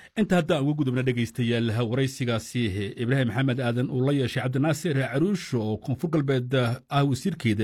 inta haddaan uga gudubna dhegaystayaal waraysigaasi ibraahim maxamed aadan uu la yeeshay cabdinaasir caruush oo koonfur galbeed ah wasiirkeeda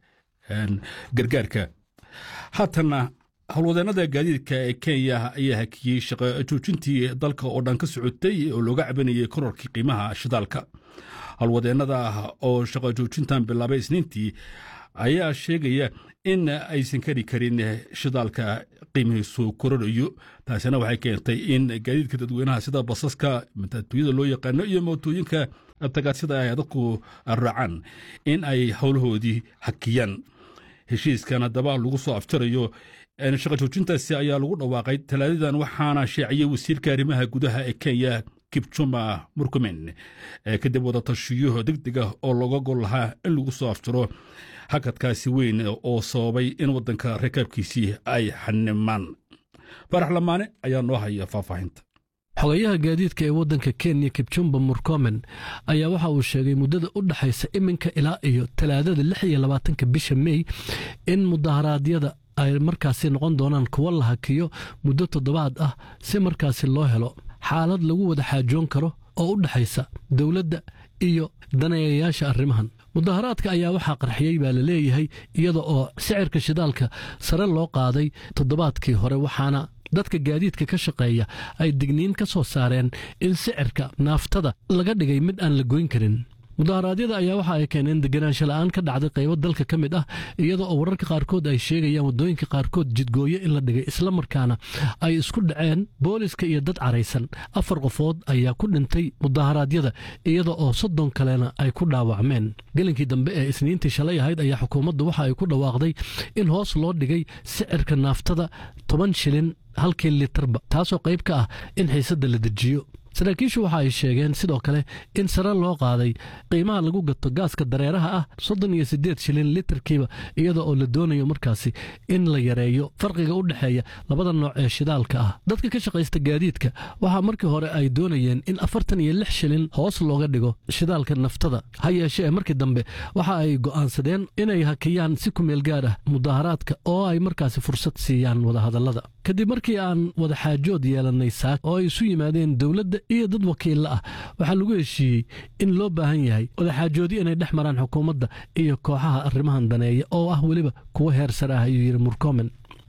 gargaarka haatanna howlwadeennada gaadiidka ee kenya ayaa hakiyey shaqo joojintii dalka oo dhan ka socotay oo looga cabanayay kororkii qiimaha shidaalka howlwadeennada oo shaqo joojintan bilaabay isniintii ayaa sheegaya in aysan kari karin shidaalka qiimihiisu kororayo taasina waxay keentay in gaadiidka dadweynaha sida basaska matatuuyada loo yaqaano iyo mootooyinka tagaasida ay dadku raacaan in ay howlahoodii hakiyaan heshiiskan haddaba lagu soo afjarayo shaqa joojintaasi ayaa lagu dhawaaqay talaadadan waxaana sheeciyey wasiirka arrimaha gudaha ee kenya kibjuma murkumen kadib wadatashiyo degdeg ah oo looga gol lahaa in lagu soo afjaro hakadkaasi weyn oo sababay in waddanka rakaabkiisii ay xanimaan farax lamaane ayaa noo haya faahfaahinta xogayaha gaadiidka ee waddanka kenya kibjumba murkomen ayaa waxa uu sheegay muddada u dhexaysa iminka ilaa iyo talaadada lix iyo labaatanka bisha mey in mudaharaadyada ay markaasi noqon doonaan kuwo la hakiyo muddo toddobaad ah si markaasi loo helo xaalad lagu wada xaajoon karo oo u dhexaysa dowladda iyo daneeyayaasha arrimahan mudaharaadka ayaa waxaa qarxiyey baa la leeyahay iyada oo sicirka shidaalka sare loo qaaday toddobaadkii hore waxaana dadka gaadiidka ka shaqeeya ay digniin ka soo saareen in sicirka naaftada laga dhigay mid aan la goyn karin mudaharaadyada ayaa waxa ay keeneen deganaansho la'aan ka dhacday qaybo dalka ka mid ah iyada oo wararka qaarkood ay sheegayaan waddooyinka qaarkood jidgooyo in la dhigay islamarkaana ay isku dhaceen booliska iyo dad caraysan afar qofood ayaa ku dhintay mudaharaadyada iyada oo soddon kalena ay ku dhaawacmeen gelinkii dambe ee isniintii shalay ahayd ayaa xukuumaddu waxa ay ku dhawaaqday in hoos loo dhigay sicirka naaftada toban shilin halkii litarba taasoo qayb ka ah in xiisadda la dejiyo saraakiishu waxa ay sheegeen sidoo kale in sare loo qaaday qiimaha lagu gato gaaska dareeraha ah soddon iyo siddeed shilin litarkiiba iyada oo la doonayo markaasi in la yareeyo farqiga u dhexeeya labada nooc ee shidaalka ah dadka ka shaqaysta gaadiidka waxaa markii hore ay doonayeen in afartan iyo lix shilin hoos looga dhigo shidaalka naftada ha yeeshee markii dambe waxa ay go'aansadeen inay hakiyaan si kumeel gaar ah mudaharaadka oo ay markaasi fursad siiyaan wadahadallada kadib markii aan wada xaajood yeelannay saak oo ay isu yimaadeen dowladda iyo dad wakiilla ah waxaa lagu heshiiyey in loo baahan yahay wadaxaajoodyo inay dhex maraan xukuumadda iyo kooxaha arrimahan daneeya oo ah weliba kuwo heer sare ah ayuu yidhi murkomen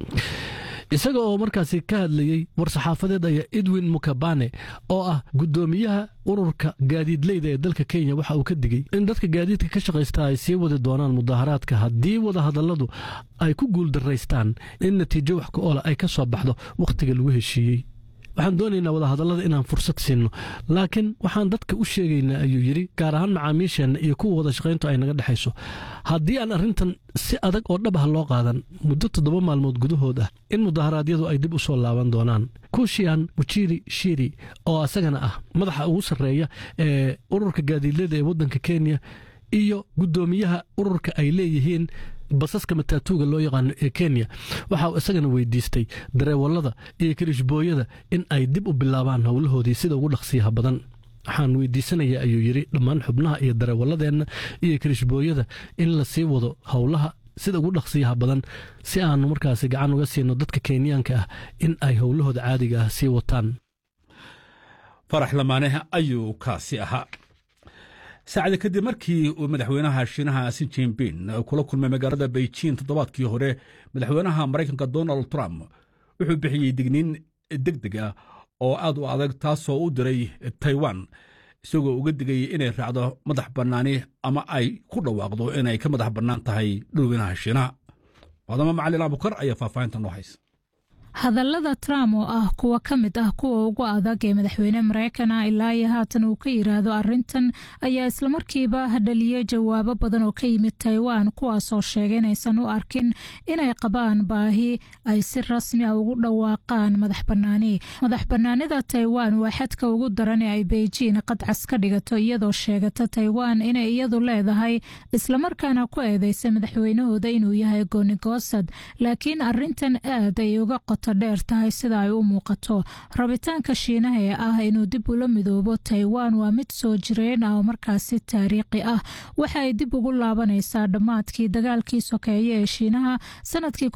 isaga oo markaasi ka hadlayey war-saxaafadeed ayaa edwin mukabane oo ah guddoomiyaha ururka gaadiidleyda ee dalka kenya waxa uu ka digey in dadka gaadiidka ka shaqaysta ay sii wadi doonaan mudaharaadka haddii wadahadalladu ay ku guuldaraystaan in natiijo wax ku oola ay ka soo baxdo wakhtiga lagu heshiiyey waxaan doonaynaa wadahadallada inaan fursad siinno laakiin waxaan dadka u sheegaynaa ayuu yidhi gaar ahaan macaamiisheenna iyo kuwa wada shaqayntu ay naga dhexayso haddii aan arrintan si adag oo dhab ah loo qaadan muddo toddoba maalmood gudahood ah in mudaharaadyadu ay dib u soo laaban doonaan kushian muchiri shiri oo asagana ah madaxa ugu sarreeya ee ururka gaadiidlada ee waddanka kenya iyo guddoomiyaha ururka ay leeyihiin basaska mataatuuga loo yaqaano ee kenya waxa uu isagana weydiistay dareewallada iyo kirishbooyada in ay dib u bilaabaan howlahoodii sida ugu dhaqsiyaha badan waxaan weydiisanaya ayuu yidhi dhammaan xubnaha iyo dareewalladeenna iyo kirishbooyada in la sii wado howlaha sida ugu dhaqsiyaha badan si aanu markaasi gacan uga siino dadka kenyaanka ah in ay howlahooda caadiga ah sii wataan farax lamaane ayuu kaasi ahaa saacada kadib markii uu madaxweynaha shiinaha si jinbin kula kulmay magaalada beijing toddobaadkii hore madaxweynaha maraykanka donald trump wuxuu bixiyey digniin deg deg ah oo aad u adag taasoo u diray taiwan isagoo uga digay inay raacdo madax bannaani ama ay ku dhawaaqdo inay ka madax bannaan tahay dhulweynaha shiinaha wadamo macalin abukar ayaa faahfaahinta noo haysa hadallada trump oo ah kuwa ka mid ah kuwa ugu adag ee madaxweyne maraykana ilaa iyo haatan uu ka yiraahdo arintan ayaa islamarkiiba hadhaliyey jawaabo badan oo ka yimid taiwan kuwaasoo sheegay inaysan u arkin inay qabaan baahi ay si rasmi a ugu dhawaaqaan madax banaani madax banaanida taiwan waa xadka ugu daran ee ay beijing qadcas ka dhigato iyadoo sheegata taiwan inay iyadu leedahay islamarkaana ku eedeysay madaxweynahooda inuu yahay goonigoosad laakiin arintan aad ay uga qoto qoto dheer tahay sida ay u muuqato rabitaanka shiinaha ee ah inuu dib ula midoobo taiwan waa mid soo jireen ah oo markaasi taariikhi ah waxa ay dib ugu laabanaysaa dhammaadkii dagaalkii sokeeye ee shiinaha sanadkii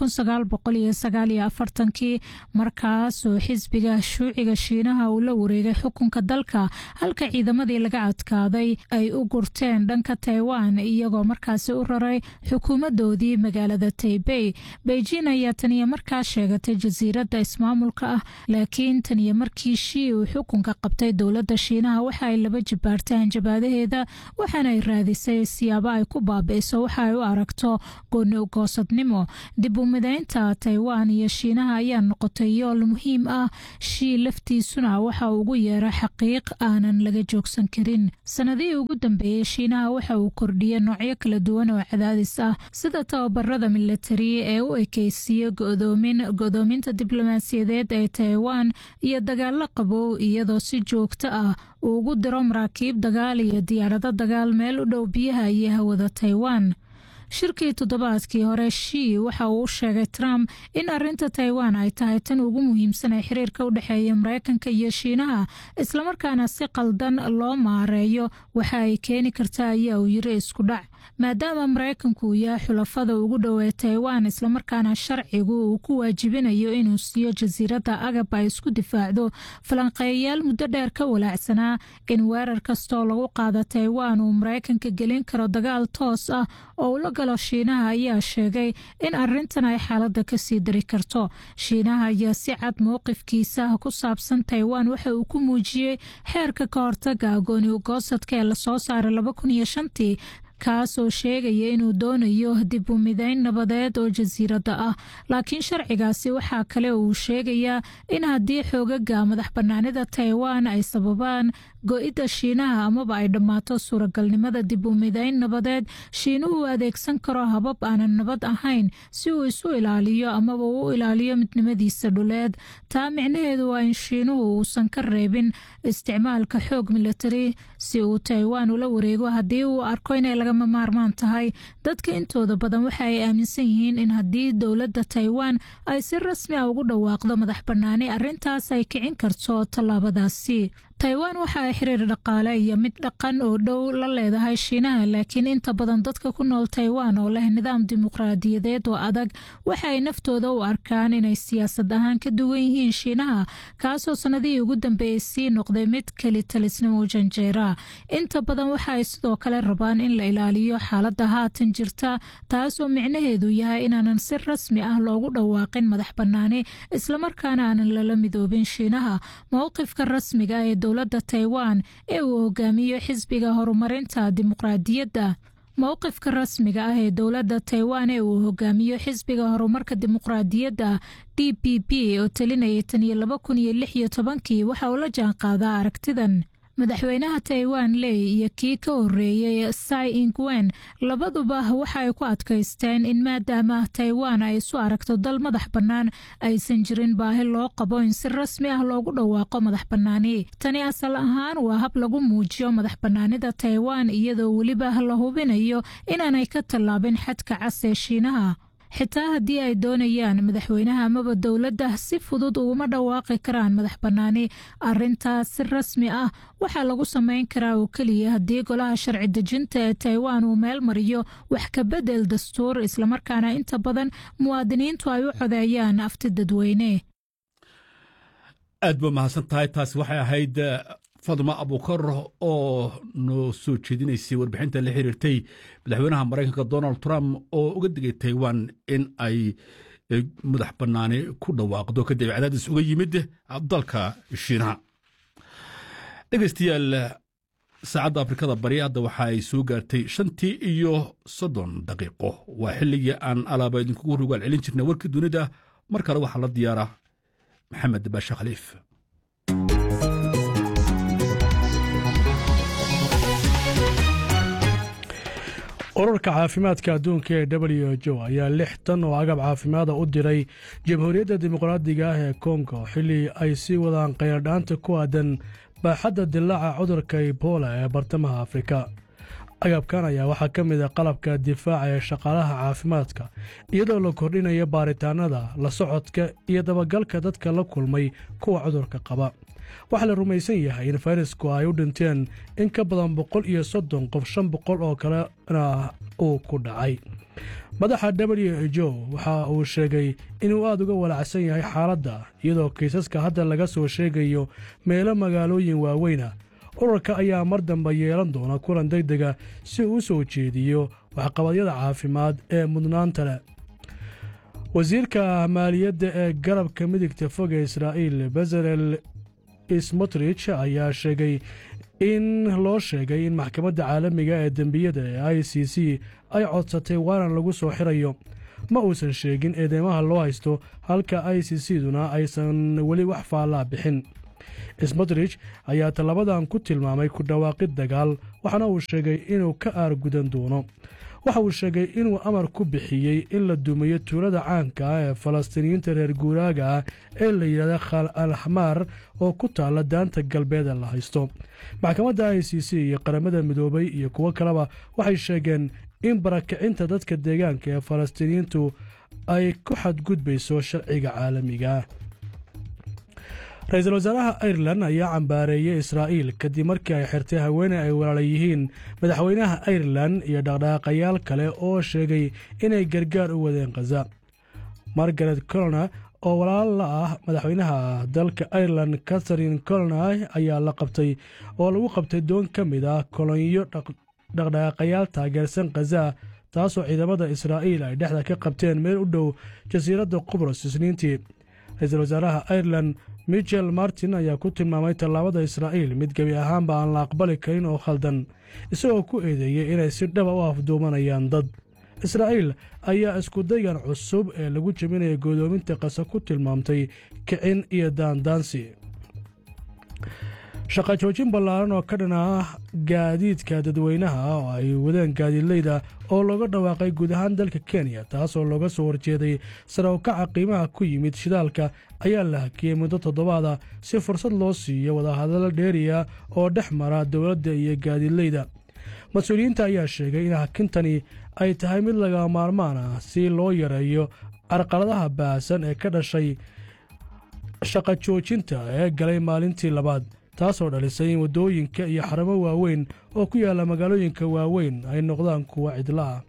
kii markaasoo xisbiga shuuciga shiinaha uu la wareegay xukunka dalka halka ciidamadii laga adkaaday ay u gurteen dhanka taiwan iyagoo markaasi u raray xukuumadoodii magaalada taibey beijing ayaa taniyo markaa sheegatay jasiiradda ismaamulka ah laakiin taniyo markii shii uu xukunka qabtay dowladda shiinaha waxa ay laba jibaartay hanjabaadaheeda waxaana ay raadisay siyaabo ay ku baabi'iso waxa ay u aragto gooni ugoosadnimo dib u midaynta taiwan iyo shiinaha ayaa noqotay yool muhiim ah shii laftiisuna waxa uu ugu yeera xaqiiq aanan laga joogsan karin sanadihii ugu dambeeyey shiinaha waxa uu kordhiyey noocyo kala duwan oo cadaadis ah sida tababarada militari ee u ekeysiiye godoominta diblomaasiyadeed ee taiwan iyo dagaalo qabow iyadoo si joogto ah uu ugu diro maraakiib dagaal iyo diyaarado dagaal meel u dhow biyaha iyo hawada taiwan shirkii toddobaadkii hore shii waxa uu u sheegay trump in arinta taiwan ay tahay tan ugu muhiimsan ee xiriirka u dhexeeya mareykanka iyo shiinaha islamarkaana si qaldan loo maareeyo waxa ay keeni karta ayaa uu yiri isku dhac maadaama mareykanku uu yahay xulafada ugu dhowee taiwan islamarkaana sharcigu uu ku waajibinayo inuu siiyo jasiiradda agab ay isku difaacdo falanqeeyayaal muddo dheer ka walaacsanaa in weerar kastoo lagu qaado taiwan uu mareykanka gelin karo dagaal toos ah oo ula galo shiinaha ayaa sheegay in arintan ay xaaladda kasii dari karto shiinaha ayaa si cad mowqifkiisa ku saabsan taiwan waxa uu ku muujiyey xeerka ka hortaga agooni ugoosadka ee lasoo saaray tii kaasoo sheegaya inuu doonayo dib u midayn nabadeed oo jasiiradda ah laakiin sharcigaasi waxaa kale uu sheegayaa in haddii xoogaga madax bannaanida taiwan ay sababaan go-idda shiinaha amaba ay dhammaato suuragalnimada dib u midayn nabadeed shiinuhu adeegsan karo habab aanan nabad ahayn si uu isu ilaaliyo amaba u ilaaliyo midnimadiisa dhuleed taa micnaheedu waa in shiinuhu uusan ka reebin isticmaalka xoog militari si uu taiwan ula wareego haddii uu arko inay lagama maarmaan tahay dadka intooda badan waxa ay aaminsan yihiin in haddii dowladda taiwan ay si rasmi ah ugu dhawaaqdo madax bannaani arrintaas ay kicin karto tallaabadaasi taiwan waxa ay xiriir dhaqaale iyo mid dhaqan oo dhow la leedahay shiinaha laakiin inta badan dadka ku nool taiwan oo leh nidaam dimuqraadiyadeed oo adag waxa ay naftooda u arkaan inay siyaasad ahaan ka duwan yihiin shiinaha kaasoo sanadihii ugu dambeeyey sii noqday mid keli talisnimo janjeera inta badan waxa ay sidoo kale rabaan in la ilaaliyo xaaladda haatan jirta taasoo micnaheedu yahay inaanan si rasmi ah loogu dhawaaqin madax bannaani islamarkaana aanan lala midoobin shiinaha mowqifka rasmiga ee dowladda taiwan ee uu hogaamiyo xisbiga horumarinta dimuqraadiyadda mowqifka rasmiga ah ee dowladda taiwan ee uu hogaamiyo xisbiga horumarka dimuqraadiyadda d p p oo talinayay tan iyo laba kun iyo lix iyo tobankii waxa uu la jaan qaadaa aragtidan madaxweynaha taiwan ley iyo kii ka horeeyey sai ingwen labaduba waxa ay ku adkaysteen in maadaama taiwan ay isu aragto dal madax bannaan aysan jirin baahi loo qabo in si rasmi ah loogu dhawaaqo madax bannaani tani asal ahaan waa hab lagu muujiyo madax bannaanida taiwan iyadoo weliba la hubinayo inaanay ka tallaabin xadka cas ee shiinaha xitaa haddii ay doonayaan madaxweynaha amaba dowladda si fudud uguma dhawaaqi karaan madax bannaani arintaas si rasmi ah waxaa lagu samayn karaa oo keliya haddii golaha sharci dejinta ee taiwan uu meel mariyo wax ka bedel dastuur islamarkaana inta badan muwaadiniintu ay u codeeyaan afti dadweyne aad ba mahadsan tahay taasi waxay ahayd fadma abukar oo noo soo jeedinaysay warbixinta la xiriirtay madaxweynaha maraykanka donald trump oo uga digay taiwan in ay madax bannaani ku dhawaaqdo kadib cadaadis uga yimid dalka shiinaha dhegeystayaal saacadda afrikada bari hadda waxa ay soo gaartay shantii iyo soddon daqiiqo waa xilligii aan alaaba idinkugu rogaal celin jirnay warkii dunida mar kale waxaa la diyaara maxamed baashe khaliif ururka caafimaadka adduunka ee w h o ayaa lix tan oo agab caafimaada u diray jamhuuriyadda dimuqraadiga ah ee kongo xilli ay sii wadaan kheyardhaanta ku aadan baaxadda dilaaca cudurka ebola ee bartamaha afrika agabkan ayaa waxaa ka mid a qalabka difaaca ee shaqaalaha caafimaadka iyadoo la kordhinayo baaritaanada la socodka iyo dabagalka dadka la kulmay kuwa cudurka qaba waxaa la rumaysan yahay in fayrasku ay u dhinteen in ka badan boqol iyo soddon qof shan boqol oo kalena uu ku dhacay madaxa w jo waxa uu sheegay inuu aad uga walacsan yahay xaaladda iyadoo kiisaska hadda laga soo sheegayo meelo magaalooyin waaweyna ururka ayaa mar dambe yeelan doona kulan deg dega si uu u soo jeediyo waxqabadyada caafimaad ee mudnaanta leh wasiirka maaliyadda ee garabka midigta fog ee israa'iil bezalel smotrich ayaa sheegay in loo sheegay in maxkamadda caalamiga ee dembiyada ee i c c ay codsatay waanan lagu soo xirayo ma uusan sheegin eedeymaha loo haysto halka i c c duna aysan weli wax faallaa bixin smotrich ayaa tallabadan ku tilmaamay ku dhawaaqid dagaal waxaana uu sheegay inuu ka aargudan doono waxa uu sheegay inuu amar ku bixiyey in la dumiyo tuulada caanka ah ee falastiiniyiinta reer guuraaga ah ee la yidhahda khal al xamaar oo ku taalla daanta galbeeda la haysto maxkamadda i c c iyo qaramada midoobay iyo kuwo kaleba waxay sheegeen in barakicinta dadka deegaanka ee falastiiniyiintu ay ku xadgudbayso sharciga caalamiga ra-iisul wasaaraha irelan ayaa cambaareeyey israa'iil kadib markii ay xirtay haweeney ay walaala yihiin madaxweynaha irelan iyo dhaqdhaqaaqayaal kale oo sheegay inay gargaar u wadeen khaza margaret colona oo walaal la ah madaxweynaha dalka irelan catharine colona ayaa la qabtay oo lagu qabtay doon ka mid ah kolonyo dhaqdhaqaaqayaal taageersan khaza taasoo ciidamada israa'iil ay dhexda ka qabteen meel u dhow jasiiradda qubros isniintii ra-iisul wasaaraha irelan michel martin ayaa ku tilmaamay tallaabada israa'iil mid gebi ahaanba aan la aqbali karin oo khaldan isagoo ku eedeeyey inay si dhaba u afduumanayaan dad israa'iil ayaa iskudaygan cusub ee lagu jebinaya godoominta qasa ku tilmaamtay kicin iyo daandaansi shaqa joojin ballaaran oo ka dhan ah gaadiidka dadweynaha oo ay wadeen gaadiidleyda oo looga dhawaaqay guud ahaan dalka kenya taasoo looga soo horjeeday sare ukaca qiimaha ku yimid shidaalka ayaa la hakiyey muddo toddobaada si fursad loo siiyo wadahadallo dheeriya oo dhex mara dowladda iyo gaadiidleyda mas-uuliyiinta ayaa sheegay in hakintani ay tahay mid laga maarmaan ah si loo yareeyo carqaladaha baahsan ee ka dhashay shaqa joojinta ee galay maalintii labaad taasoo dhalisay in waddooyinka iyo xaramo waaweyn oo ku yaalla magaalooyinka waaweyn ay noqdaan kuwa cidla ah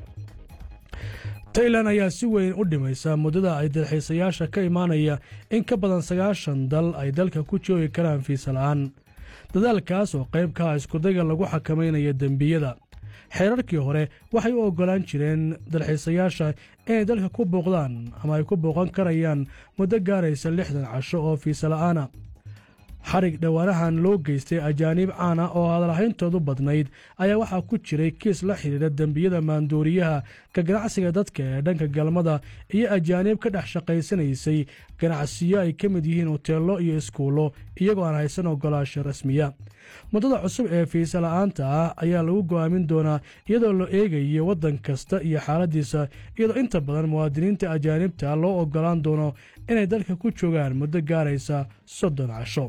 tailan ayaa si weyn u dhimaysa muddada ay dalxiisayaasha ka imaanaya in ka badan sagaashan dal ay dalka ku joogi karaan fiisa la'aan dadaalkaas oo qayb ka ah iskudayga lagu xakamaynayo dembiyada xeerarkii hore waxay u oggolaan jireen dalxiisayaasha inay dalka ku booqdaan ama ay ku booqan karayaan muddo gaaraysa lixdan casho oo fiisa la'aana xarig dhowaanahan loo geystay ajaaniib caana oo hadalhayntoodu badnayd ayaa waxaa ku jiray kiis la xidhiidha dembiyada maandooriyaha ka ganacsiga dadka ee dhanka galmada iyo ajaaniib ka dhex shaqaysanaysay ganacsiyo ay ka mid yihiin hoteello iyo iskuullo iyagoo aan haysan ogolaasho rasmiya muddada cusub ee fiisa la'aanta ah ayaa lagu go'aamin doonaa iyadoo la eegayo waddan kasta iyo xaaladdiisa iyadoo inta badan muwaadiniinta ajaanibta loo oggolaan doono inay dalka ku joogaan muddo gaaraysa soddon casho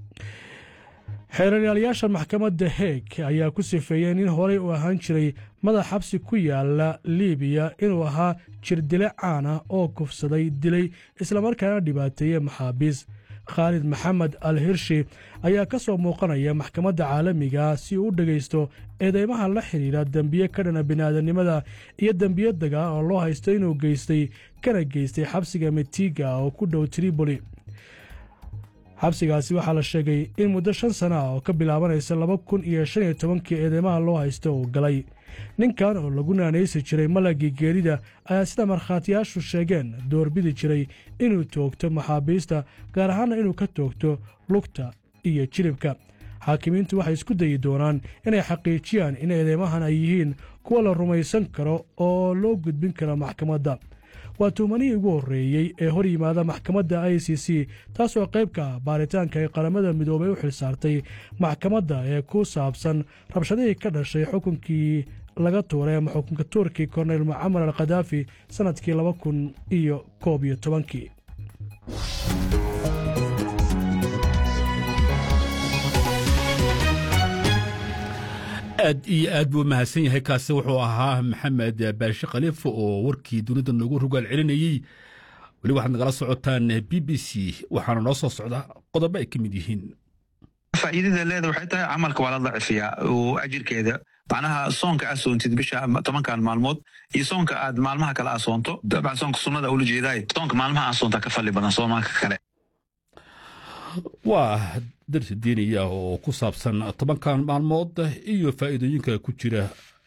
xeeraryaalayaasha maxkamadda heeg ayaa ku sifeeyeen in horey uu ahaan jiray madax xabsi ku yaala liibiya inuu ahaa jirdile caana oo kufsaday dilay islamarkaana dhibaateeyey maxaabiis khaalid maxamed al hirshi ayaa ka soo muuqanaya maxkamadda caalamiga si uu u dhegaysto eedeymaha la xidhiidha dembiye ka dhana bini'aadanimada iyo dembiye dagaa oo loo haysto inuu geystay kana geystay xabsiga metiga oo ku dhow triboli xabsigaasi waxaa la sheegay in muddo shan sana ah oo ka bilaabanaysa laba kun iyo shan iyo tobankii eedeymaha loo haysto uu galay ninkan oo lagu naanaysi jiray malagii geerida ayaa sida markhaatiyaashu sheegeen doorbidi jiray inuu toogto maxaabiista gaar ahaanna inuu ka toogto lugta iyo jilibka xaakimiintu waxay isku dayi doonaan inay xaqiijiyaan in eedeymahan ay yihiin kuwa la rumaysan karo oo loo gudbin karo maxkamadda waa tuumanihii ugu horreeyey ee hor yimaada maxkamadda i c c taasoo qayb ka ah baaritaanka ay qaramada midoobay u xilsaartay maxkamadda ee ku saabsan rabshadihii ka dhashay xukunkii laga tuuray ama xukunka tuurkii korneyl mucamar al khadaafi sannadkii laba kun iyo koob iyo tobankii aad iyo aad buu mahadsan yahay kaasi wuxuu ahaa maxamed baashe khaliif oo warkii dunida noogu rogaal celinayey weli waxaad nagala socotaan b b c waxaana noo soo socda qodobo ay ka mid yihiin faa'iidada leeda waxay tahay camalka waa la dacifiyaa oo ajirkeeda macnaha soonka aad soontid bisha tobankan maalmood iyo soonka aad maalmaha kale aad soonto dabcan soonka sunnada ula jeedaay soonka maalmaha aad soontaa ka falli badan soomaanka kale waa darsi diiniya oo ku saabsan tobankan maalmood iyo faa'iidooyinka ku jira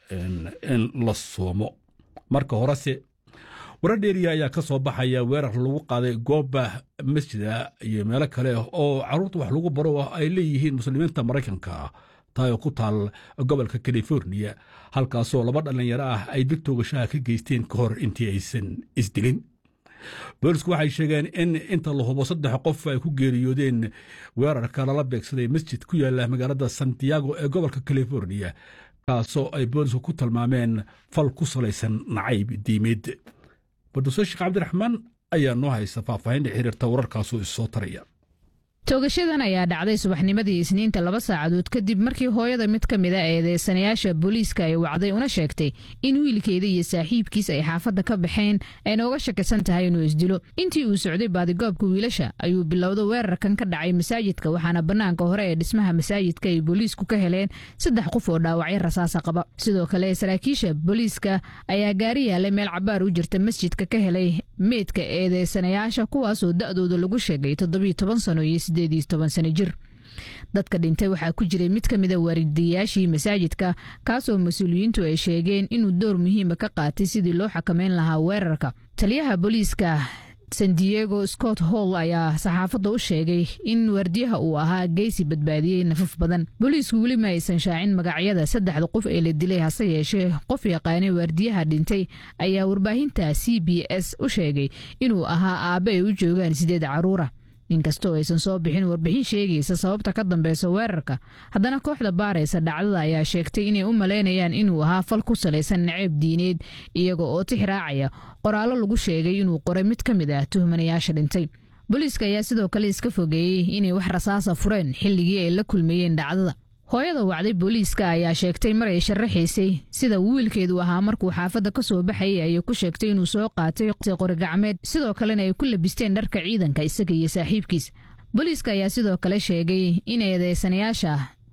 in la soomo marka horese warar dheeriya ayaa ka soo baxaya weerar lagu qaaday gooba masjida iyo meelo kale oo carruurta wax lagu baro ay leeyihiin muslimiinta maraykanka taa oo ku taal gobolka californiya halkaasoo laba dhallinyaro ah ay dib toogashaha ka geysteen ka hor intii aysan isdilin boolisku waxay sheegeen in inta la hubo saddex qof ay ku geeriyoodeen weerarka lala beegsaday masjid ku yaala magaalada santiago ee gobolka californiya kaasoo ay boolisku ku tilmaameen fal ku salaysan nacayb diimeed barduse sheekh cabdiraxmaan ayaa noo haysta faahfaahinta xiriirta wararkaasoo issoo taraya toogashadan ayaa dhacday subaxnimadii isniinta laba saacadood kadib markii hooyada mid ka mida eedeysanayaasha booliiska ay wacday una sheegtay in wiilkeeda iyo saaxiibkiis ay xaafadda ka baxeen ayna uga shakisan tahay inuu isdilo intii uu socday baadigoobka wiilasha ayuu bilowda weerarkan ka dhacay masaajidka waxaana bannaanka hore ee dhismaha masaajidka ay booliisku ka heleen saddex qof oo dhaawacyo rasaasa qaba sidoo kale saraakiisha booliiska ayaa gaari yaalay meel cabaar u jirta masjidka ka helay meydka eedeysanayaasha kuwaasoo da'dooda lagu sheegay toddobiyo toban sano iyo sano jir dadka dhintay waxaa ku jiray mid ka mida waaridayaashii masaajidka kaasoo mas-uuliyiintu ay sheegeen inuu door muhiima ka qaatay sidii loo xakameyn lahaa weerarka taliyaha booliiska san diego scott hall ayaa saxaafadda u sheegay in waardiyaha uu ahaa geysi badbaadiyey nafaf badan booliisku weli ma aysan shaacin magacyada saddexda qof ee la dilay hase yeeshee qof yaqaanay waardiyaha dhintay ayaa warbaahinta c b s u sheegay inuu ahaa aabbe ay u joogaan sideed caruura inkastoo aysan soo bixin warbixin sheegaysa sababta ka dambeysa weerarka haddana kooxda baaraysa dhacdada ayaa sheegtay inay u malaynayaan inuu ahaa fal ku salaysan naceeb diineed iyaga oo tix raacaya qoraallo lagu sheegay inuu qoray mid ka mid ah tuhmanayaasha dhintay booliiska ayaa sidoo kale iska fogeeyey inay wax rasaasa fureen xilligii ay la kulmayeen dhacdada hooyada wacday booliiska ayaa sheegtay mar ay sharaxaysay sida wiilkeedu ahaa markuu xaafadda ka soo baxayay ayay ku sheegtay inuu soo qaatay qori gacmeed sidoo kalena ay ku labisteen dharka ciidanka isaga iyo saaxiibkiis booliiska ayaa sidoo kale sheegay in eedeysanayaasha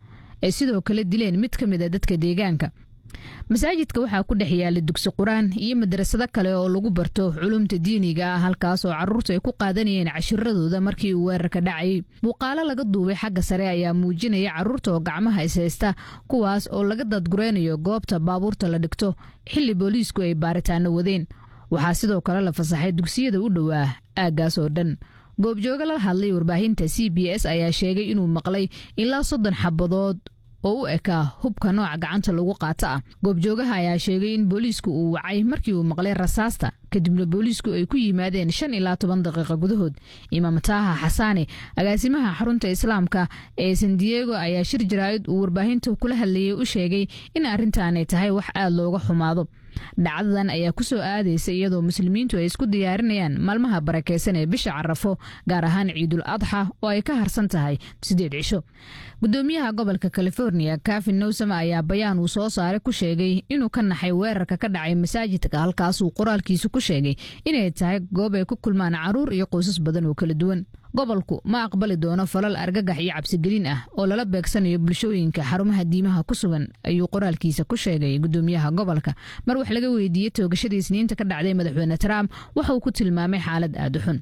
ay sidoo kale dileen mid ka mid a dadka deegaanka masaajidka waxaa ku dhex yaala dugsi qur-aan iyo madrasado kale oo lagu barto culumta diiniga ah halkaas oo carruurtu ay ku qaadanayeen cashiradooda markii uu weerarka dhacayay muuqaalo laga duubay xagga sare ayaa muujinaya carruurta oo gacmaha ishaysta kuwaas oo laga dadgureynayo goobta baabuurta la dhigto xilli booliisku ay baaritaano wadeen waxaa sidoo kale la fasaxay dugsiyada u dhowaa aaggaas oo dhan goobjooga la hadlay warbaahinta c b s ayaa sheegay inuu maqlay ilaa soddon xabadood oo u ekaa hubka nooca gacanta lagu qaata ah goobjoogaha ayaa sheegay in booliisku uu wacay markii uu maqlay rasaasta kadibna booliisku ay ku yimaadeen shan ilaa toban daqiiqa gudahood imaam taaha xasaane agaasimaha xarunta islaamka ee san diego ayaa shir jaraa'id uu warbaahinta kula hadlayay u sheegay in arrintaanay tahay wax aad looga xumaado dhacdadan ayaa ku soo aadaysa iyadoo muslimiintu ay isku diyaarinayaan maalmaha barakeysan ee bisha carafo gaar ahaan ciidul adxa oo ay ka harsan tahay sideed cisho gudoomiyaha gobolka california kafin nowsam ayaa bayaan uu soo saaray ku sheegay inuu ka naxay weerarka ka dhacay masaajidka halkaasuu qoraalkiisu ku sheegay inay tahay goob ay ku kulmaan caruur iyo qoysas badan oo kala duwan gobolku ma aqbali doono falal argagax iyo cabsigelin ah oo lala beegsanayo bulshooyinka xarumaha diimaha ku sugan ayuu qoraalkiisa ku sheegay gudoomiyaha gobolka mar wax laga weydiiyey toogashadii isniinta ka dhacday madaxweyne trump waxa uu ku tilmaamay xaalad aad u xun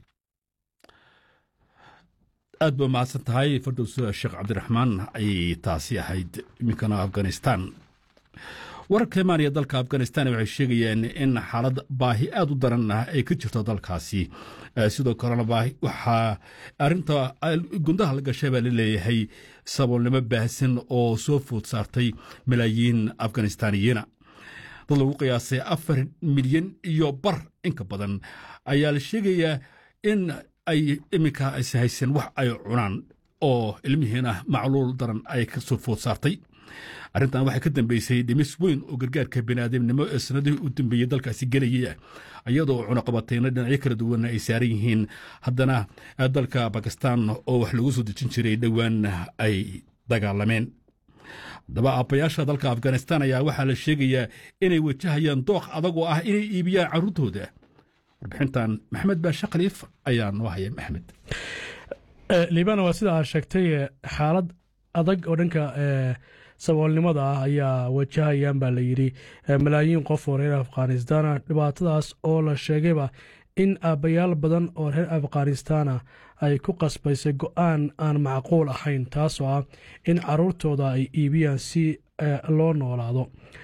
aad ba mahadsan tahay fardows sheekh cabdiraxmaan ayay taasi ahayd iminkana afghanistan wararka imaanaya dalka afghanistan waxay sheegayaan in xaalad baahi aad u daran ah ay ka jirto dalkaasi sidoo kalena baahi waxaa arinta gundaha la gashay baa la leeyahay saboolnimo baahsan oo soo food saartay malaayiin afghanistaaniyiina dad lagu qiyaasay afar milyan iyo bar inka badan ayaa la sheegayaa in ay iminka is haysan wax ay cunaan oo ilmihiina macluul daran ay ka soo food saartay arrintan waxay ka dambeysay dhimis weyn oo gargaarka biniaadamnimo ee sanadihii u dambeeyey dalkaasi gelayay iyadoo cunaqabatayna dhinacyo kala duwan ay saaran yihiin haddana dalka bakistan oo wax lagu soo dejin jiray dhowaan ay dagaalameen haddaba aabbayaasha dalka afghanistan ayaa waxaa la sheegayaa inay wajahayaan dooq adag oo ah inay iibiyaan carruurtooda warbixintan maxamed baashe khaliif ayaa noo haya maxmed liibana waa sida aad sheegtay xaalad adag oo dhanka saboolnimada ah ayaa wajahayaan baa la yidhi malaayiin qof oo reer afghanistana dhibaatadaas oo la sheegayba in aabbayaal badan oo reer afghanistana ay ku qasbaysay go-aan aan macquul ahayn taasoo ah in caruurtooda ay iibiyaan si loo noolaado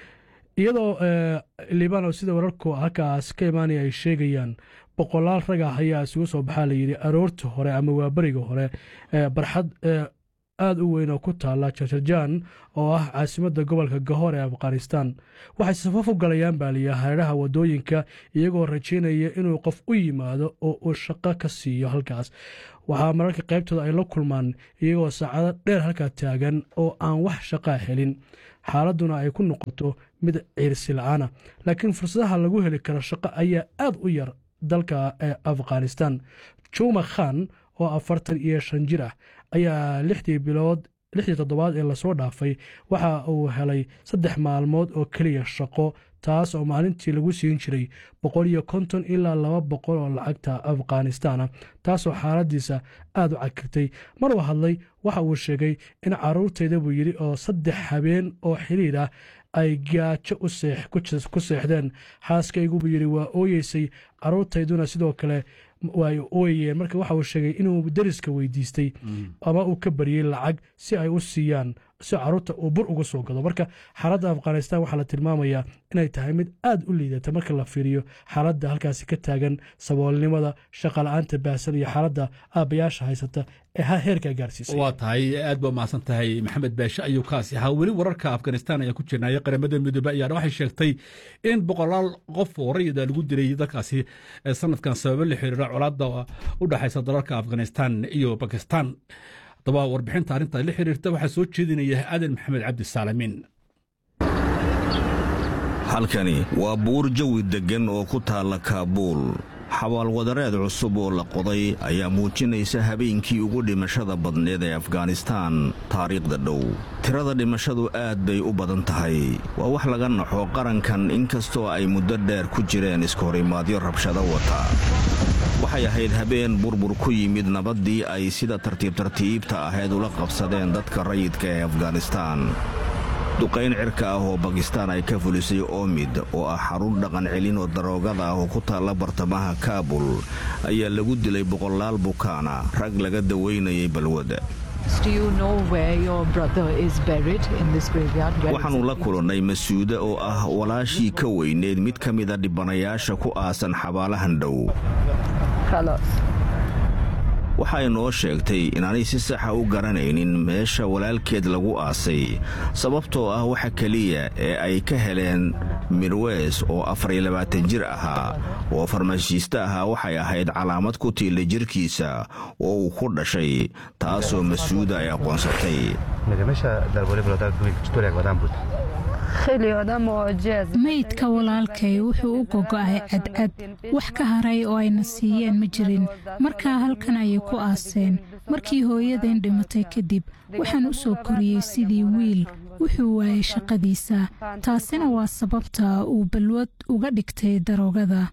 iyadoo libano sida wararku halkaas ka imaanaya ay sheegayaan boqolaal rag ah ayaa isugu soo baxaa layidhi aroorta hore ama waaberiga hore barxad aada u weyn oo ku taala jarjarjaan oo ah caasimadda gobolka gahor ee afghanistan waxay safaf u galayaan baa liya hareeraha wadooyinka iyagoo rajaynaya inuu qof u yimaado oo uu shaqo ka siiyo halkaas waxaa mararka qaybtooda ay la kulmaan iyagoo saacado dheer halkaa taagan oo aan wax shaqaa helin xaaladduna ay ku noqoto mid ciirsi la-aana laakiin fursadaha lagu heli karo shaqo ayaa aada u yar dalka ee afghanistan juma khan oo afartan iyo shan jir ah ayaa lixdii bilood lixdii toddobaad ee lasoo dhaafay waxa uu helay saddex maalmood oo keliya shaqo taas oo maalintii lagu siin jiray boqol iyo konton ilaa laba boqol oo lacagta afghanistana taasoo xaaladiisa aada u cagirtay maruu hadlay waxa uu sheegay in caruurtayda buu yidhi oo saddex habeen oo xiriir ah ay gaajo ku seexdeen xaaskaygu buu yidhi waa ooyeysay caruurtayduna sidoo kale way ooyayeen marka waxa uu sheegay inuu deriska weydiistay ama uu ka baryey lacag si ay u siiyaan si caruurta uu bur uga soo gado marka xaaladda afghanistan waxaa la tilmaamayaa inay tahay mid aada u liidata marka la fiiriyo xaaladda halkaasi ka taagan saboolnimada shaqala-aanta baahsan iyo xaaladda aabbayaasha haysata ee heerkaa gaarsiisay waa tahay aad baa mahadsan tahay maxamed baashe ayuu kaasi ahaa weli wararka afghanistan ayaa ku jirnaya qaramada midoobe ayaana waxay sheegtay in boqolaal qof oo rayida lagu dilay dalkaasi sanadkan sababo la xiriira colaadda u dhexaysa dalalka afghanistan iyo bakistan haddaba warbixinta arrinta la xiriirta waxaa soo jeedinaya aadan maxamed cabdi saalamiin halkani waa buur jawi deggan oo ku taalla kaabuul xabaalwadareed cusub oo la qoday ayaa muujinaysa habeenkii ugu dhimashada badneed ee afghanistaan taariikhda dhow tirada dhimashadu aad bay u badan tahay waa wax laga naxo qarankan inkastoo ay muddo dheer ku jireen iskahorimaadyo rabshado wata waxay ahayd habeen burbur ku yimid nabaddii ay sida tartiib tartiibta ahayd ula qabsadeen dadka rayidka ee afghanistaan duqayn cirka ah oo bakistaan ay ka fulisay oomid oo ah xarun dhaqan celin oo daroogada ah oo ku taalla bartamaha kaabul ayaa lagu dilay boqolaal bukaana rag laga dawaynayay balwadda waxaannu la kulannay masuude oo ah walaashii ka weyneed mid ka mida dhibanayaasha ku aasan xabaalahan dhow waxay noo sheegtay inaanay si saxa u garanaynin meesha walaalkeed lagu aasay sababtoo ah waxa keliya ee ay ka heleen mirweys oo afariyo labaatan jir ahaa oo farmashiiste ahaa waxay ahayd calaamad ku tiila jirkiisa oo uu ku dhashay taasoo masuuda ay aqoonsatay meydka walaalkay wuxuu u gogo'ay cadcad wax ka haray oo ayna siiyeen ma jirin markaa halkan ayay ku aaseen markii hooyadeen dhimatay kadib waxaan u soo koriyey sidii wiil wuxuu waayay shaqadiisa taasina waa sababta uu balwad uga dhigtay daroogada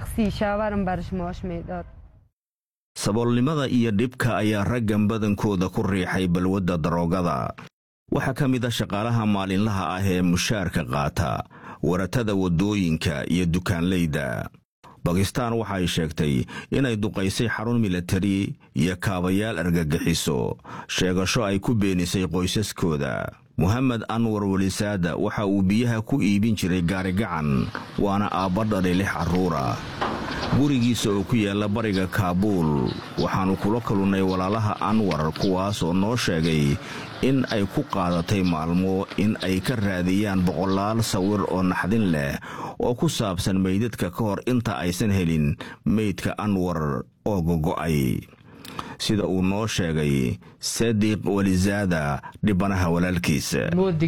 saboolnimada iyo dhibka ayaa raggan badankooda ku riixay balwadda daroogada waxaa ka mid a shaqaalaha maalinlaha ah ee mushaarka qaata waratada waddooyinka iyo dukaanlayda bakistaan waxay sheegtay inay duqaysay xarun milatari iyo kaabayaal argagixiso sheegasho ay ku beenisay qoysaskooda mohamed anwar welisaada waxa uu biyaha ku iibin jiray gaarigacan waana aabba dhalay lix carruura gurigiisa oo ku yaalla bariga kaabuul waxaannu kula kalunnay walaalaha anwar kuwaas oo noo sheegay in ay ku qaadatay maalmo in ay ka raadiyaan boqolaal sawir oo naxdin leh oo ku saabsan meydadka ka hor inta aysan helin meydka anwar oo gogo'ay sida uu noo sheegay sadiq walizaada dhibanaha walaalkiisa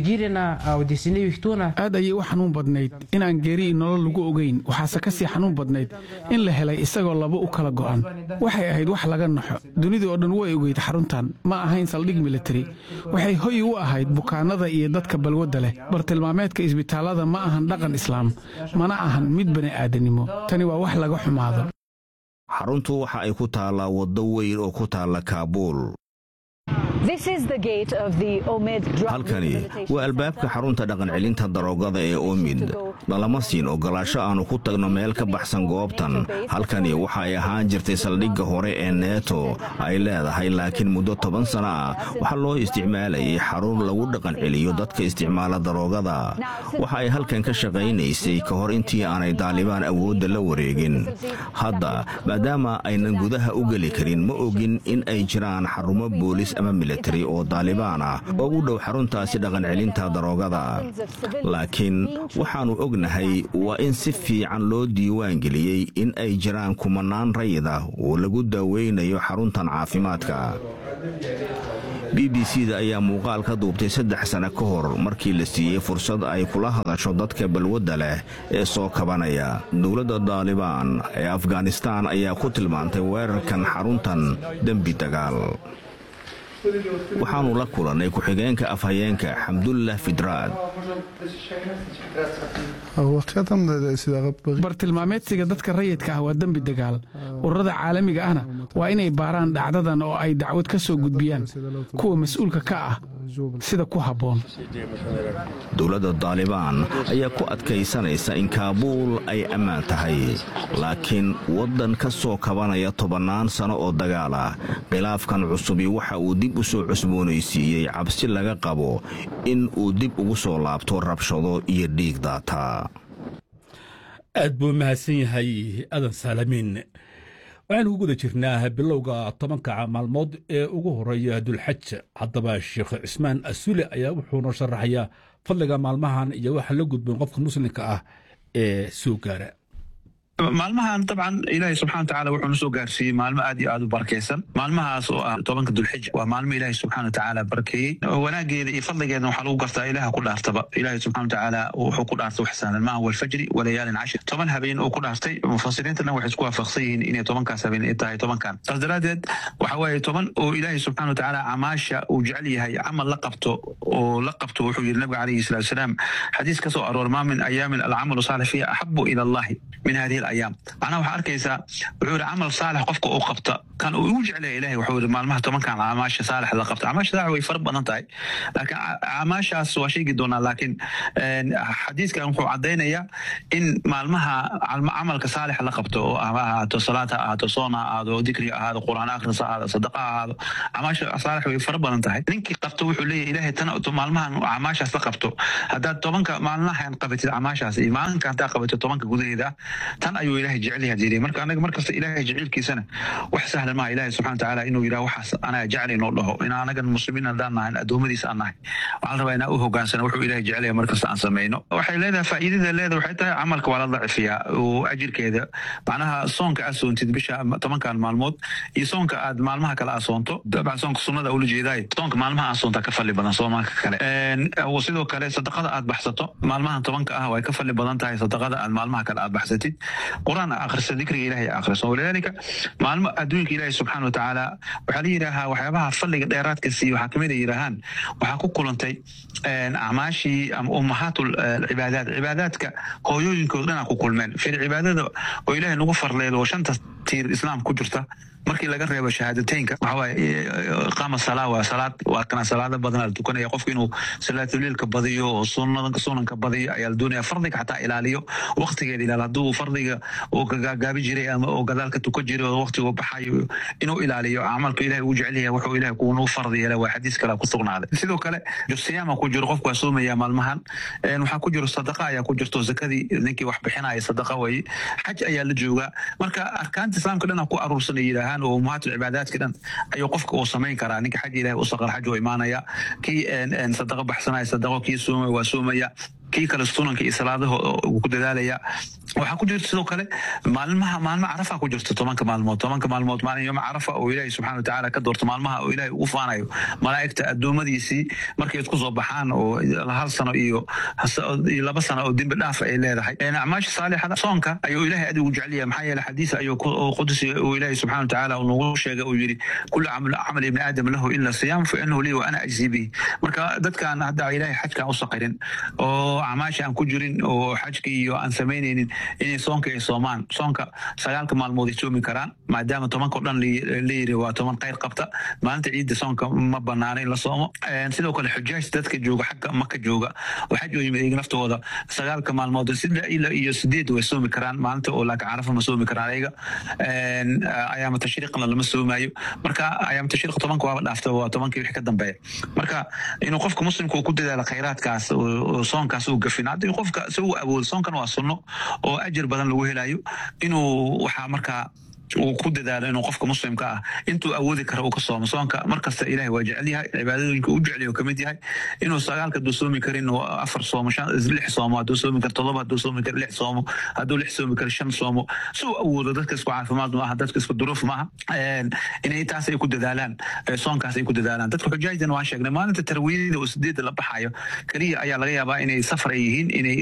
aad ayay u xanuun badnayd inaan geeri nolol lagu ogayn waxaase ka sii xanuun badnayd in la helay isagoo laba u kala go'an waxay ahayd wax laga naxo dunida oo dhan way ogeyd xaruntan ma ahayn saldhig militari waxay hoy u ahayd bukaanada iyo dadka balwadda leh bartilmaameedka isbitaallada ma ahan dhaqan islaam mana ahan mid bani'aadanimo tani waa wax laga xumaado xaruntu waxa ay ku taallaa waddo weyn oo ku taalla kaabuul halkani waa albaabka xarunta dhaqancelinta daroogada ee omid nalama siin ogolaasho aannu ku tagno meel ka baxsan goobtan halkani waxa ay ahaan jirtay saldhigga hore ee neeto ay leedahay laakiin muddo toban sana ah waxaa loo isticmaalayay xarun lagu dhaqanceliyo dadka isticmaala daroogada waxa ay halkan ka shaqaynaysay ka hor intii aanay daalibaan awoodda la wareegin hadda maadaama aynan gudaha u geli karin ma ogin in ay jiraan xarumo boolis ama militari oo daalibaan ah oo u dhow xaruntaasi dhaqancelinta daroogada laakiin waxaannu ognahay waa in si fiican loo diiwaan geliyey in ay jiraan kumanaan rayid ah oo lagu daaweynayo xaruntan caafimaadka b b c da ayaa muuqaal ka duubtay saddex sane ka hor markii la siiyey fursad ay kula hadasho dadka balwadda leh ee soo kabanaya dowladda daalibaan ee afghanistaan ayaa ku tilmaantay weerarkan xaruntan dembi dagaal waxaannu la kulannay ku-xigeenka afhayeenka xamdullah fidraad bartilmaameedsiga dadka rayidka ah waa dembi dagaal ururada caalamiga ahna waa inay baaraan dhacdadan oo ay dacwad ka soo gudbiyaan kuwa mas-uulka ka ah sida ku habboon dowladda daalibaan ayaa ku adkaysanaysa in kaabuul ay ammaan tahay laakiin waddan ka soo kabanaya tobannaan sano oo dagaal ah khilaafkan cusubi waxa uu dib u soo cusboonaysiiyey cabsi laga qabo in uu dib ugu soo laabto rabshado iyo dhiig daata aad buu mahadsan yahay adan saalamiin waxaanu ku guda jirnaa bilowga tobanka maalmood ee ugu horeeya dulxaj haddaba sheekh cismaan asule ayaa wuxuuna sharaxayaa fadliga maalmahan iyo waxa la gudboon qofka muslimka ah ee soo gaara maalmahan dabcan ilaahay subxana watacaala wuxuu na soo gaarsiiyey maalmo aad iyo aad u barakaysan maalmahaas oo ah tobanka dulxija waa maalmo ilaahay subxana watacaala barakeeyey wanaageeda iyo fadligeedna waxaa lagu gartaa ilaha ku dhaartaba ilaahay subxana watacaala wuxuu ku dhaartay wax sahlan maaha walfajri walayaalin cashir toban habeen uu ku dhaartay mufasiriinta dhan waxay isku waafaqsan yihiin inay tobankaas habeen ay tahay tobankan saas daraaddeed waxa weeye toban oo ilaahay subxana watacaala camaasha uu jecel yahay camal la qabto oo la qabto wuxuu yidhi nabiga calayhi salatu wasalaam xadiis ka soo aroor maa min ayaamin alcamalu saalix fiiha axabu ila allahi min hadihi ayaam macnaha waxaa arkaysaa wuxuu yidhi camal saalix qofka uu qabta kan uu ugu jeclaya ilahay wuxuu yidhi maalmaha tobankan camaasha saalix la qabta camaasha saalix way fara badan tahay laakiin camaashaas waa sheegi doonaa laakiin xadiiskan wuxuu caddaynayaa in maalmaha camalka saalix la qabto oo ha ahaato salaad ha ahaato soon ha ahaado dikri ha ahaado qur'aan akhris ha ahaado sadaqa ha ahaado camaasha saalix way fara badan tahay ninkii qabto wuxuu leeyahay ilahay tan maalmahan camaashaas la qabto haddaad tobanka maalmahan qabatid camaashaas iyo maalinka haddaa qabatid tobanka gudaheeda tan ayuu ilahay jecelyaha jiray marka anaga markasta ilahay jecelkiisana wax sahlan maaha ilahay subxana watacaala inuu yidhaha waxaas anaga jecel inoo dhaho in anagan muslimiin haddaan nahay addoommadiisa aan nahay waxaan rabaa inaan u hogaansana wuxuu ilahay jecelyaha markasta aan samayno waxay leedahay faa'iidada leedahay waxay tahay camalka waa la dacifiyaa oo ajirkeeda macnaha soonka aad soontid bisha tobankan maalmood iyo soonka aad maalmaha kale aad soonto dabcan soonka sunnada ula jeedaay soonka maalmaha aad soontaa ka falli badan soomaanka kale sidoo kale sadaqada aad baxsato maalmahan tobanka ah way ka falli badan tahay sadaqada aad maalmaha kale aad baxsatid quraan akhriso dikriga ilahay akhriso walidaalika maalmo adduunka ilaahay subxaana watacaala waxaa la yidhaahaa waxyaabaha fadliga dheeraadka siiyo waxaa kamid a yidhaahaan waxaa ku kulantay acmaashii ama ummahaat cibaadaat cibaadaadka hooyooyinkooda dhanaa ku kulmeen fil cibaadada oo ilaahay nagu farleed oo shanta tiir islaam ku jirta markii laga reebo shahaadateynka waxawaaye qaama salaa waa salaad waa kana salaado badanaa la tukanaya qofku inuu salaatuliilka badiyo oo sunanka badiyo ayaa la doonaya fardiga xataa ilaaliyo waqtigeeda ilaal hadduu fardiga uu kagaagaabi jiray ama oo gadaalka tukan jiray oo waqtigu baxayo inuu ilaaliyo camalka ilahay uu jecel yahay wuxuu ilahay kuunuu fardi yeela waa xadiis kale ku sugnaaday sidoo kale siyaama ku jiro qofku waa soomaya maalmahan waxaa ku jiro sadaqa ayaa ku jirto zakadii ninkii wax bixinaya sadaqa weye xaj ayaa la joogaa marka arkaanta islaamka dhan ku aruursan ay yidhaahaan oo ummahaat cibaadaadka dhan ayuu qofka uu samayn karaa ninka xaj ilahay u saqar xaj oo imaanaya kii sadaqa baxsanaya sadaqo kii soomaya waa soomaya kii kale sunanka iyo salaadaha uu ku dadaalaya waxaa ku jirta sidoo kale maalmaha maalmo carafa ku jirta tobanka maalmood tobanka maalmood maalin yooma carafa oo ilaahay subxana watacaala ka doorto maalmaha oo ilaahay ugu faanayo malaa'igta addoommadiisii markay isku soo baxaan oo hal sano iyo iyo laba sano oo dembi dhaaf ay leedahay acmaasha saalixada soonka ayuu ilaahay adigu jecel yahay maxaa yeele xadiis ayuu qudsi uu ilaahay subxana watacaala nagu sheegay uu yidhi kullu camal ibni aadam lahu ila siyaam fa inahu lii wa ana ajzi bihi marka dadkaan hadda ilaahay xajkaan u saqirin oo acmaasha aan ku jirin oo xajka iyo aan samaynaynin inay soonka ay soomaan soonka sagaalka maalmood ay soomi karaan maadaama tobanka o dhan layiri waa toban khayr qabta maalinta ciidda soonka ma banaana in la soomo sidoo kale xujaaj dadka jooga xagga maka jooga oo xaj oo yimid iyaga naftooda sagaalka maalmood sida ila iyo sideed way soomi karaan maalinta oo laakiin carafa ma soomi karaan ayaga ayaama tashriiqna lama soomaayo marka ayaama tashriiq tobanka waaba dhaafta waa tobankii wixii ka dambeeya marka inuu qofka muslimka uu ku dadaalo khayraadkaas oo soonkaas uu gafin haddii qofka si uu awoodo soonkan waa sunno oo ajir badan lagu helayo inuu waxaa markaa uu ku dadaalo inuu qofka muslimka ah intuu awoodi kara uu ka soomo soonka markasta ilahay waa jecel yahay cibaadooyinka u jecel ka mid yahay inuu sagaalka hadduu soomi karin afar soomo lix soomo hadduu soomi karo todoba hadduu soomi karo lix soomo hadduu lix soomi karo shan soomo si uu awoodo dadka isku caafimaad maaha dadka isku duruuf maaha inay taas ay ku dadaalaan soonkaas ay ku dadaalaan dadka xujaajdan waan sheegnay maalinta tarwiidada oo sideedda la baxayo keliya ayaa laga yaabaa inay safar ay yihiin inay